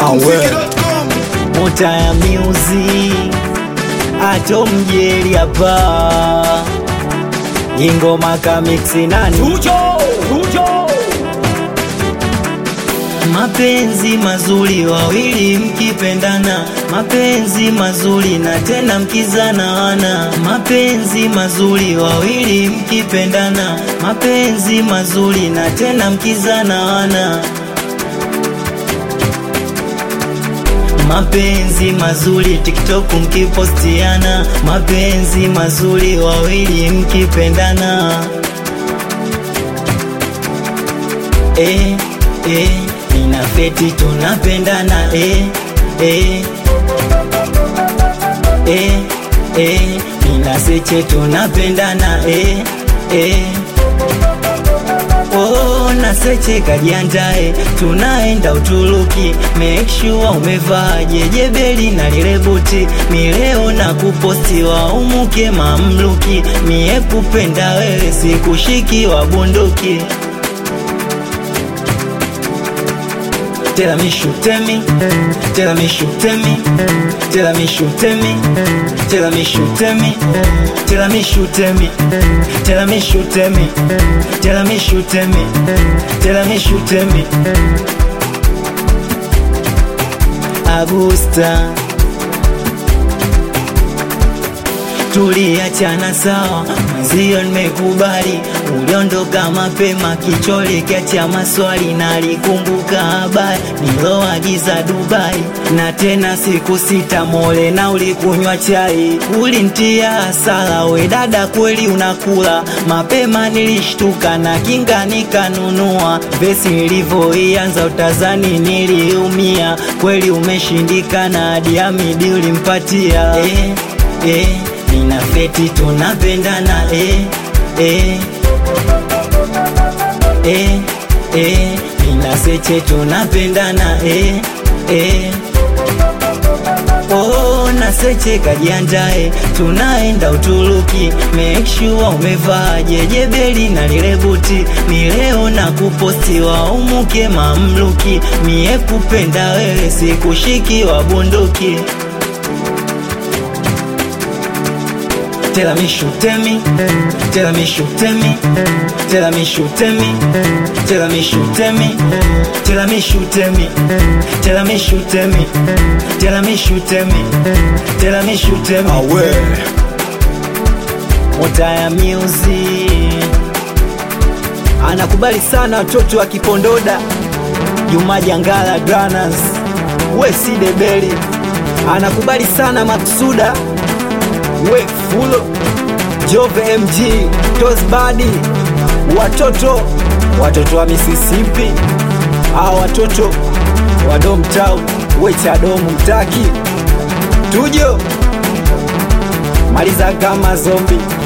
Muziki.com. Mota ya music ato mjeri hapa ingoma kamiksi nani Tujo, tujo. mapenzi mazuri wawili mkipendana mapenzi mazuri na tena mkizana wana mapenzi mazuri wawili mkipendana mapenzi mazuri na tena mkizana wana mapenzi mazuri tiktok mkipostiana mapenzi mazuri wawili mkipendana eh, eh, nina feti tunapendana eh, eh, eh, eh, nina seche tunapendana eh, eh. Oh, na seche kajiandae, tunaenda Uturuki, make sure umevaa jejebeli na lile buti, mi leo na kuposti wa umuke mamluki, mie kupenda wewe sikushiki wa bunduki. Tell me shoot me, tell me shoot me, tell me shoot me, tell me shoot me, tell me shoot me, tell me shoot me, tell me shoot me, tell me shoot me. Agusta tuliachana sawa, mwenzio nimekubali, uliondoka mapema, kichole kiacha maswali, nalikumbuka habari niloagiza Dubai, na tena siku sita mole na ulikunywa chai, ulintia hasara, we dada, kweli unakula mapema, nilishtuka na kinga nikanunua, vesi nilivyoianza utazani niliumia, kweli umeshindikana, hadi Hamidi ulimpatia eh, eh nina feti tunapendana eh, eh, eh, eh, nina seche tunapendana eh, eh. Oh, na seche kajiandae, tunaenda Uturuki, make sure umevaa jejebeli na lile buti, ni leo na kuposti wa umuke mamluki, mie kupenda wewe sikushiki wa bunduki. Tell me shoot me, tell me shoot me, tell me shoot me, tell me shoot me, tell me shoot me, tell me shoot me, tell me shoot me, tell me shoot me. Awe. Mota ya music anakubali sana watoto wa Kipondoda, Juma Jangala Dranas, Wesi Debeli anakubali sana Maksuda we fulo Jove MG Tosbadi watoto watoto wa Mississippi au watoto wa Domtown wechadomu mtaki tujo maliza kama zombi